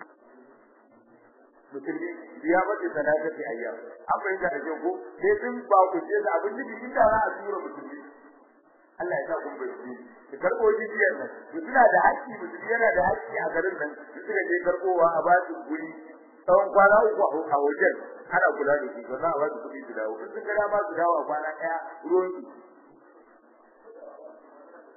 musulmi ziyafa ce sadaka ce ayyam an fahimta da kyau ko sai sun ba ku ce da abin da jikin da za a tura musulmi Allah ya sa kun bai su karɓo jijiyar nan su suna da haƙƙi musulmi yana da haƙƙi a garin nan su suka je karɓowa a ba su guri tsawon kwana uku a wajen ana kula da su sannan a ba su kuɗi su dawo in sun ga ba su dawo a kwana ɗaya ruwan su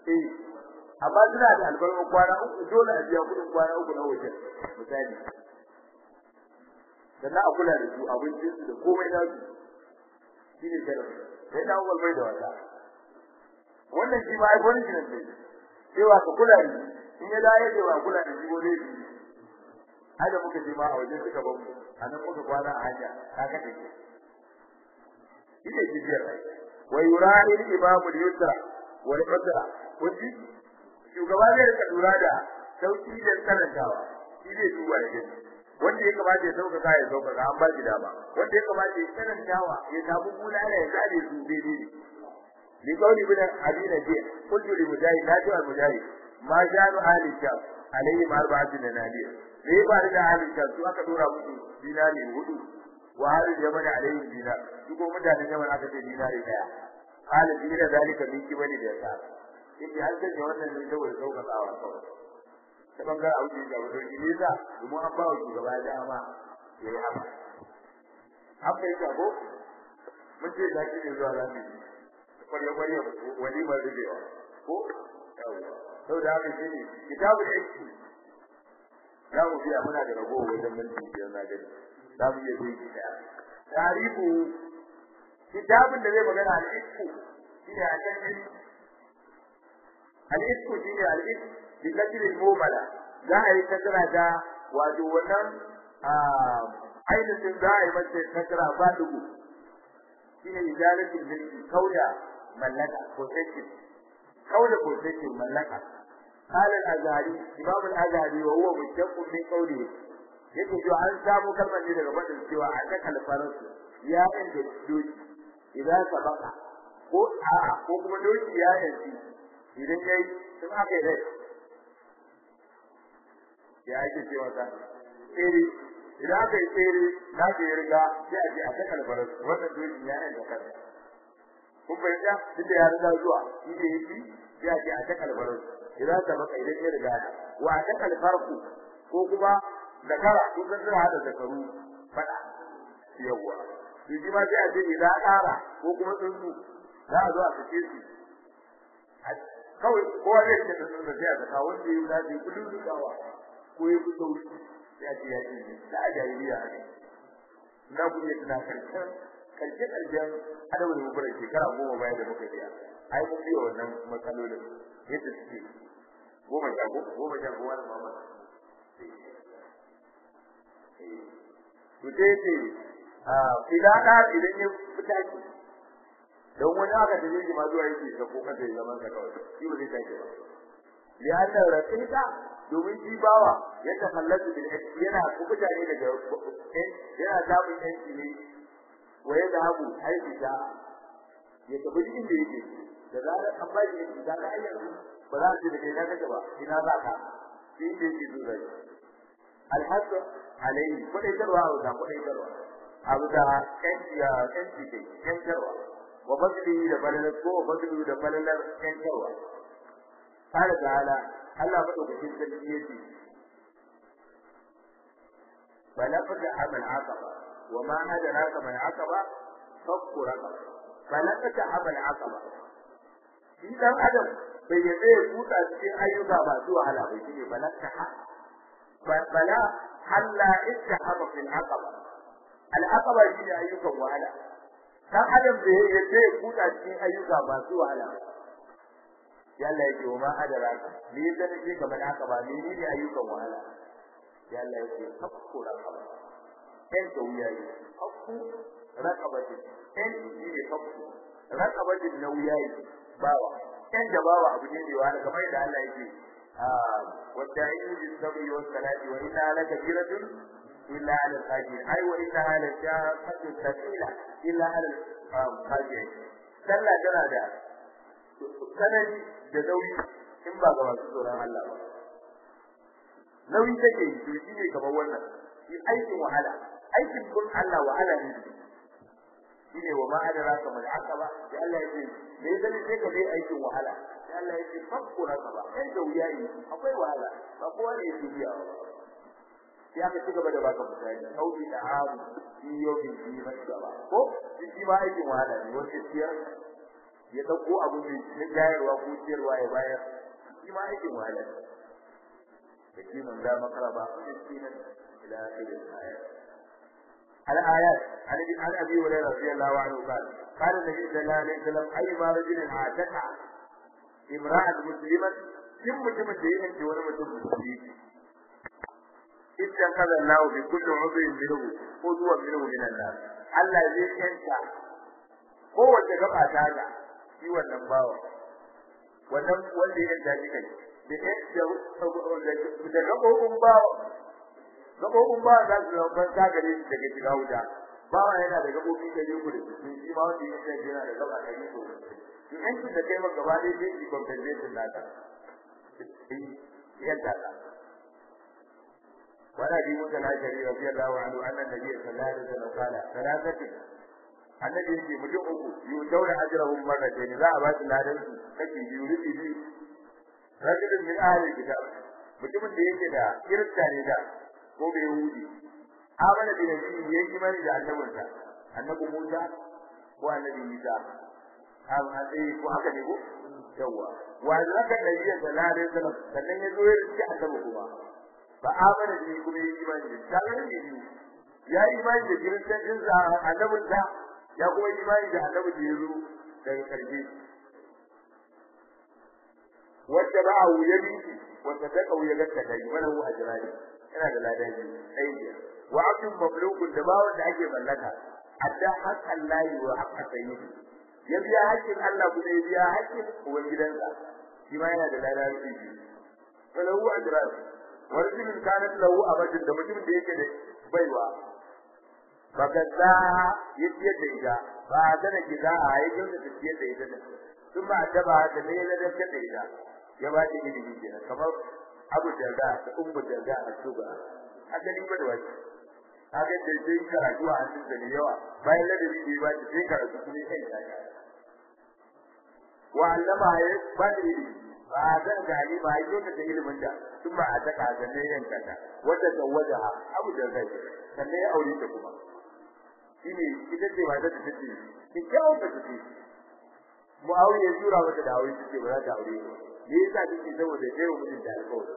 eh amma suna da albarkar kwana uku dole a biya kudin kwana uku na wajen misali sannan a kula da su abincin su da komai na su shi ne sharadi sai na uwal bai da wata wannan shi ma ai punishment ne cewa ka kula da in ya da yake ba kula da shi gole shi ai da muka je ma a wajen suka ban mu a nan muka kwana a hanya ka ga take shi ne jibiyar rai wa yurani al-imamu al-yusra wal usra wani shugaba zai rika lura da sauki da karantawa shi zai duba ya gani wanda ya kamata ya sauƙaƙa ya sauƙaƙa an ba shi dama wanda ya kamata ya karantawa ya samu bulala ya zare su daidai ne li qawli bin abi najih qultu li mujahid la tu'al mujahid ma ja'alu ahli sham alayhi arba'atu dinariya me ya faru da ahli sham su aka dora musu dinari hudu wa ahli yaman alayhi dinar su ko mutanen yaman aka ce dinari daya qala dina zalika min kibali da yasa in an sanya wannan ne saboda sauƙaƙawa kawai ta bangaren abu da wato shi ne za domin an ba wa shugaba dama ya yi haka haka yi ko mun ce da shi ne zuwa zamu yi kwarya kwarya walimar rubewa ko sau da haka shi ne kitabul aiki za mu biya muna da ragowa wajen minti biyar na gani za mu iya zai gida tarihu kitabun da zai magana al-isku shi ne a can al-isku shi ne al-isku bikasir al-mumala za a yi kasara da wato wannan ainihin za a yi masa kasara ba dugu shine idaratul milki kauda mallaka possession kauda possession mallaka قال الأزهري إمام الأزهري وهو مشتق من قوله yake cewa an samu kalmar ne daga fadin cewa a ta kalfarar ya inda doki idan sabaka ko a ko kuma doki ya yanci idan yayi sun aka yi rai ya ake cewa ka tsere idan aka yi tsere na ke riga sai a ce a ta kalfarar wannan doki ya yanka kansa kun fahimta duk da ya riga zuwa shi da yake sai a ce a ta kalfarar idan sabaka idan ya riga wa ta kalfarku ko kuma da kara kun san suna hada zakaru fada yawa to shi ma sai a ce idan ƙara ko kuma tsuntsu za a zo a fice su kawai kowa zai ce da tsuntsu sai a saka wanda ya zafi kudin dukawa ko ya fito sai a ce ya ce da a jahiliya ne na ku iya tuna karshen karshe karshen adabin mubar shekara goma baya da muka biya ai mun biya wannan matsalolin yadda suke goma sha goma sha goma da mamman to dai ce idan da idan ya fita ki don wani aka da yake ma zuwa yake ka ko kada ya zama ka kawai shi ba zai tashi ba ya ta raƙita domin shi bawa ya tafallatu bil yana kubuta ne daga yana samun yanci ne wa ya zahabu aiki da ya tafi cikin da yake da zarar an ba shi da ga ayyuka ba za su da kai na kace ba ina za ka shi da yake zuwa alhasu alayhi kudai tarwa da kudai tarwa abu da kanci ya kanci dai kan tarwa wa badli da balalar ko badli da balalar kan tarwa qala ta'ala Allah madaukakin sarki yace balaqta amal aqaba wa ma adraka mal aqaba fakku raqaba balaqta amal aqaba shi dan adam bai yadda ya kuta cikin ayyuka ba su wahala ba shi ne balaqta bala halla ittahaba fil aqaba al aqaba shi ne ayyukan wahala dan adam bai yadda ya kuta cikin ayyuka ba su wahala ya Allah yake wa ma adraka me yadda nake kamar aqaba me ne ayyukan wahala ya Allah yake hakku raqaba kai da wuya yi hakku raqabati kai shi ne hakku raqabati na wuya yi bawa kai da bawa abu ne da wani kamar da Allah yake والداعين بالصبر والصلاة وإنها لكبيرة إلا على الخاشعين أي وإنها لشاقة ثقيلة إلا على الخاشعين sallah tana da sanadi da nauyi in ba ga masu tsoron Allah ba nauyi take yi to shi ne kamar wannan shi aikin wahala aikin kun Allah wahala ne shi ne wa ma adraka mal aqaba sai Allah ya ce me zai sai ka dai aikin wahala sai Allah ya ce fakku raqaba kai da wuya yi akwai wahala ba kowa ne yake biya sai aka ci gaba da baka misali sauki da haru shi yau bin shi masaba ko shi ma aikin wahala ne wanda siyar ya dauko abu mai na jayarwa ko ciyarwa ya bayar shi ma aikin wahala da shi mun da makaraba miskinan ila akhiril ayat الآيات عن عن أبي هريرة رضي الله عنه قال قال النبي صلى الله عليه وسلم أيما رجل عاتق امرأة مسلمة ثم mutumin da ya yanke wani mutum musulmi idan kaza Allah bi kulli udhin minhu udwan minhu min an-nas Allah zai yanka kowace gaba ta ga shi wannan bawa wannan wanda ya yanka shi kai da yadda da gabobin bawa gabobin bawa za su zama ban ta gare shi daga shiga wuta bawa yana da gabobi da yau da su shi ma wanda ya yanka yana da gaba da yau in yanki da kai maka gaba dai sai compensation naka yadda ka وعن ابي موسى الاشعري رضي الله عنه ان النبي صلى الله عليه وسلم قال ثلاثه annabi yake mutum uku yu daura ajrahum marratayn za a ba su ladan su kake biyu rubi biyu rajulun min ahli kitab mutumin da yake da kirista ne da ko bai yahudi amana bi nabi yayi imani da annabinsa annabi Musa ko annabi Isa an hade ko haka ne ko yawa wa zaka nabi sallallahu alaihi wasallam sannan ya zo ya ci annabi kuma ba amana bi kuma yayi imani da kaga ne biyu ya yi imani da kiristancin sa annabin sa ya kuma yi imani da annabi da ya zo daga karshe wanda ba a wuya biki wanda ta kauye gatta kai wala hu ajrani ina da ladabi ɗaya wa abdun mamlukun da ba wanda ake mallaka adda haqqan lahi wa haqqa sayyidi ya biya haƙƙin Allah kuma ya biya haƙƙin uwan gidansa shi ma yana da ladabi wala hu ajrani warjulin kanat lahu abadin da mutumin da yake da baiwa bakaza yake da ita ba da gida a yake da tafiye da ita sun ba da ba da ne da da ita ya ba ta ilimi kenan kamar Abu Darda da Ummu Darda a Suba hadin ba da wani haka da sai karatu a cikin da yawa bayan da bi ba ta sai karatu kuma kai ta wa allama ya ba da ilimi ba zan gani ba yake da ilimin da sun ba a taka da ne yanka ta wanda ta waja Abu Darda sannan ya aure ta kuma shine ita ce ba ta tace ki kawo ta tace Muawiya ya jura mata da aure take ba za ta aure ba me yasa take saboda kai wa mutum da alƙawari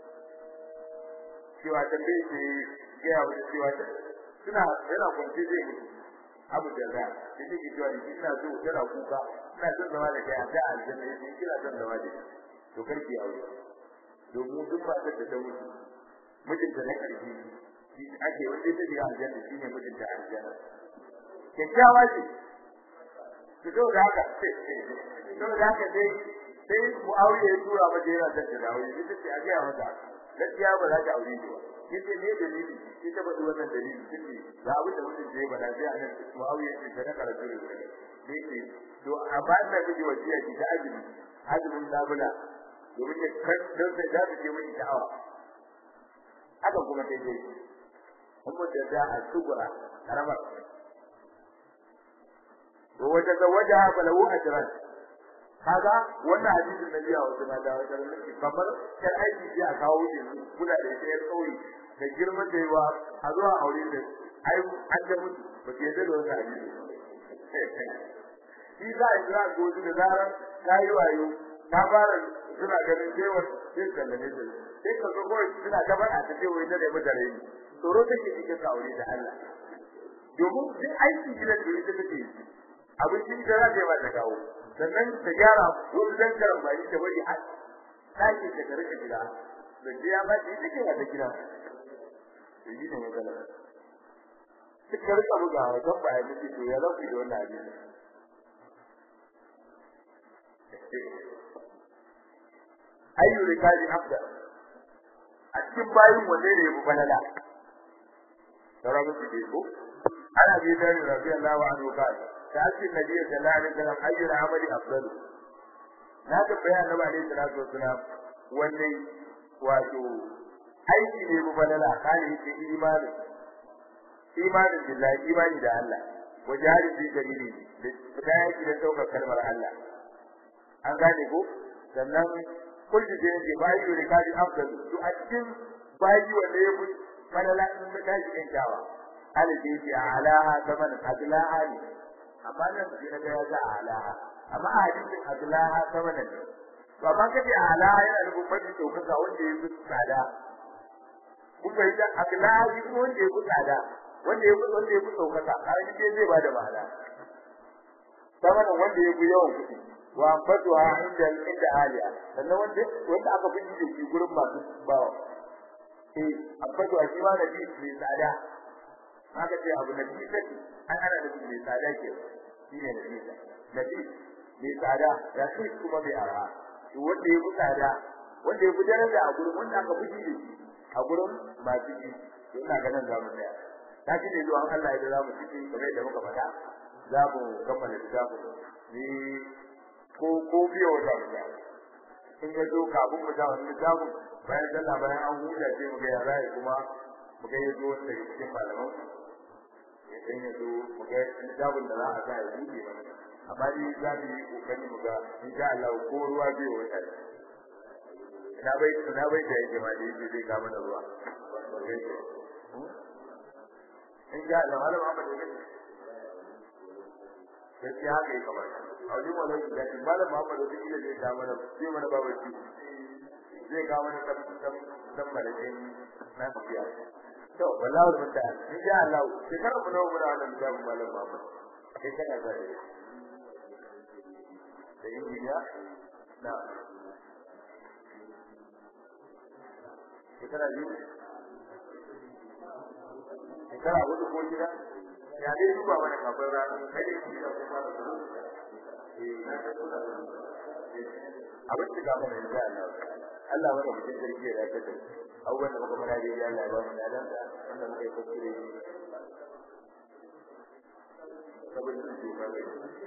cewa tambaye ce ya wa cewa ta suna yana kwanci zai mutu abu da za ta take cewa ina so yana kuka ina son zama da kai a da aljanna yace kina son zama da to karki aure domin duk ba ta da mutu mutunta na karfi shi ake wanda ta ga aljanna shine mutunta aljanna kyakkyawa ce ki zo da haka to da haka dai sai Muawiya ya tura mata yana da dawo ita ce a ga mata gaskiya ba za ta aure ki ba yace ne dalili sai ta bada wannan dalili take ga abin da mutum zai bada sai anan Muawiya ya ce na karatu ne sai ce to a ba ta miji wasiya ki ta azumi azumin labula domin ya kan dan sai za ta je miki da'awa haka kuma sai dai kuma da da a tubura karamar wa wajha zawajaha falahu ajran kaga wannan hadisin da biya wasu na dawo da kamar kai aiki ji a kawo shi kula da shi kauye da girman da yawa a zuwa aure da ai an da mutu ba ke da wannan hadisi shi za a jira goji da zarar ta yi wayo ta fara suna ganin cewa sai ka da ne sai ka zo kawai suna ta faɗa ta ce wai da mu da rai tsoro take cikin aure da Allah domin duk aiki gidan da ita take yi abincin da za ta yi ba ta kawo sannan ta gyara wani dangaran ba ta bari a ɗakin da ta rika gida da ya ba ta take ba ta gida to yi ne magana suka rika bugawa don ba ya mutu to ya lafi da wannan abin ayyu rikali afda a cikin bayin wanne ne yafi balala sauran su ke ko ana bi da radiyallahu anhu qala ta'ati nabiy sallallahu alaihi wasallam ayyu amali afdalu na ga bayan annabi alaihi salatu wasallam wanne wato aiki ne yafi balala kale yake imani imani billahi imani da Allah wa jihadi fi sabili da fita yaki da saukar kalmar Allah an gane ko sannan kullu da yake bayi da kaji afdal to a cikin bayi wanda ya fi falala in da kaji kan kyawa alaji ya alaha zaman adlaha ne amma nan sai na ga ya ga alaha amma a hadisin Abdullahi sama da ne to amma kace ala yana da mafi daukaka wanda ya fi tsada kun bai da Abdullahi ko wanda ya fi tsada wanda ya fi wanda ya fi daukaka har kike zai bada ma'ana sama da wanda ya fi yawan kuɗi wa ambatuha inda inda aliya sannan wanda wanda aka fi da shi gurin masu bawa eh ambatu a shi ma da bi mai tsada haka ce abu na bi sai an ana da mai tsada ke shi ne nabi nabi mai tsada ya shi kuma mai arha to wanda ya fi tsada wanda ya fi daraja a gurin wanda aka fi da shi a gurin masu ji to ina ganin za mu tsaya ta ji ne zuwa Allah ya za mu ciki kamar yadda muka faɗa za mu kammala littafin ni ko ko biyo wata mu in ya zo kafin mu ga wani littafin bayan sallah bayan an huta sai mu ga yara kuma mu ga yazo wanda ke cikin malaman ya dan yazo mu ga littafin da za a sa ya buɗe mana amma ni za mu yi kokari mu ga insha Allah ko ruwa biyo wata ina bai ina bai da yake ma da yake zai kama da ruwa in ga Allah malam Ahmad da kake sai haka yake kamar a wajen wannan da shi malam Muhammad da kike zai ta mana sai mana babu shi zai ga mana tab tab tab malakin na tafiya to wallahi mun da in ga Allah sai kar mu nawo muna wannan da malam Muhammad sai kana da da injiniya na shekara biyu shekara hudu ko shida ya dai duba mana kafin rana kai da shi da kuma da su eh na ga kula da abin da ga mana insha Allah Allah mana mutum sarki ya dace da abubuwan da muka fara dai Allah ya ba mu ladan da wanda muka yi kuskure saboda su ba ne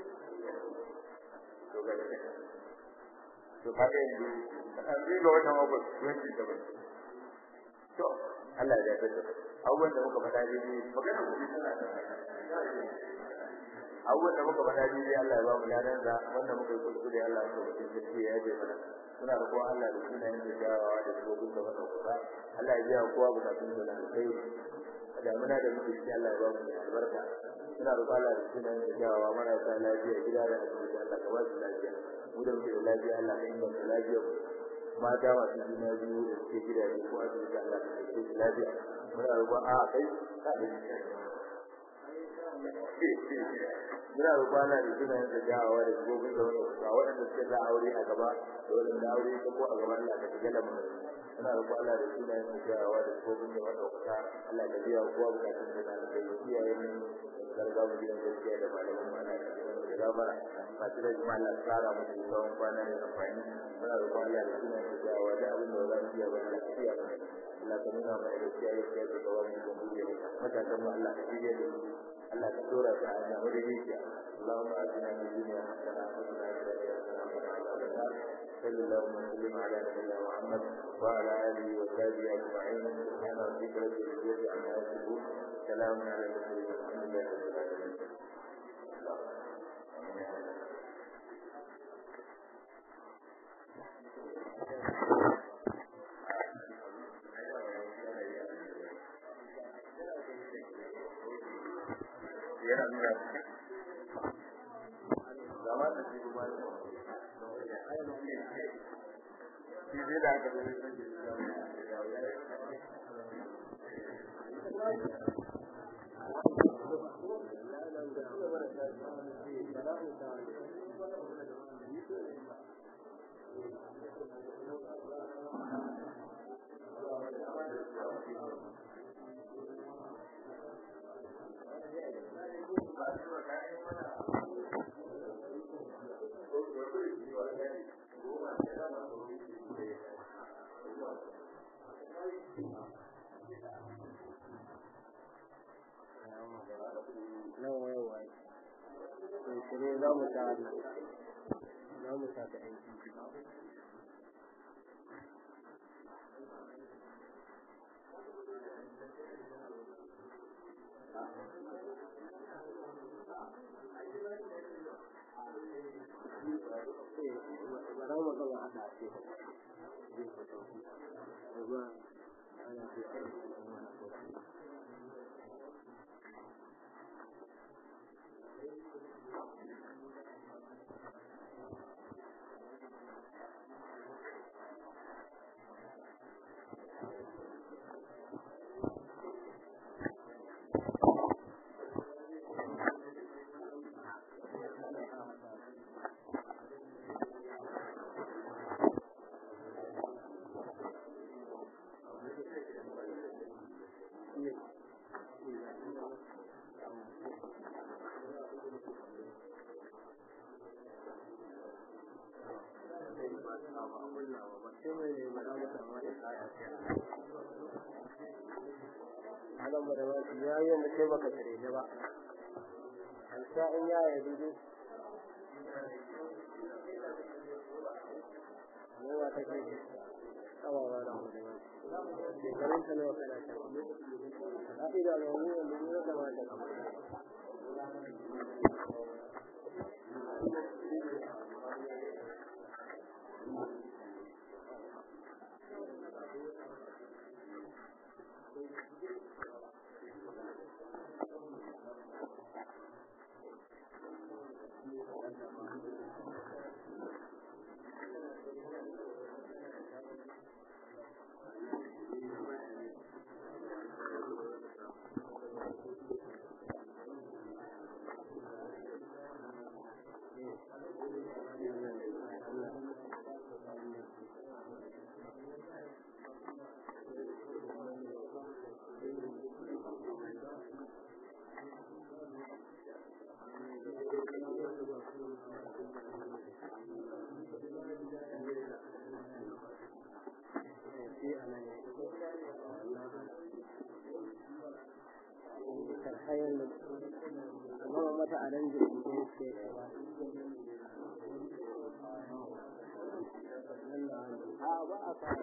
to ga to ka ga yanzu an yi ga wannan abu 27 to Allah ya dace da abubuwan da muka faɗa dai magana ku tana da abubuwan da muka faɗa dai Allah ya ba mu ladan da wanda muka yi kuskure Allah ya ba mu gaskiya ya je mana suna da kowa Allah da sunayen da jawawa da dogon da wannan kusa Allah ya biya kowa bukatun da kai da muna da muke shi Allah ya ba mu albarka suna da Allah da sunayen da jawawa marasa lafiya gida da asibiti Allah ka ba su lafiya mu da muke da lafiya Allah ka inganta lafiyar mata masu juna biyu da suke gidaje ko asibiti Allah ka kai su lafiya muna roƙon a kai ka da muna roƙon Allah da sunayen da jawawa da gobin da wani kusa waɗanda suke za aure a gaba da waɗanda aure ta ko a gaba Allah ka shiga lamarin muna roƙon Allah da sunayen da jawawa da gobin da wani kusa Allah ka biya kowa bukatun da na da iyaye mu garga mu gidan gaskiya da malaman mu Allah ka da gabara masu da jama'a Allah tsara mu da tsawon kwana da amfani muna roƙon Allah da sunayen da jawawa da abin da za mu iya ba Allah ka iya Allah ka nuna mana gaskiya gaskiya da tsawon mu da mu matakan mu Allah ka shirye da mu Allah ka dora ta a nan wurin yake اللهم آتنا في الدنيا حسنة وقنا عذاب النار صلى الله وسلم على نبينا محمد وعلى آله وصحبه أجمعين سبحان ربك رب العزة عما يصفون سلام على المرسلين والحمد لله رب العالمين yana nuna zama da shi kuma shi zai da aka zai sun nawa yawa to ne za mu ta za mu ta ta aiki bara mu gaba hada ce zai fito amma ana ce sai mai ne ba za mu samu wani kaya sai Alam ba da ba shi ya yi yadda sai baka tare da ba. An sa in ya yi dudu. Yawa ta ke awa ba da mu da ba shi. Shekarun ta nawa kana ta. A ida da wani wanda ne ya kamata ka kayan amma mata a nan jirgin da yake ba a ba a fara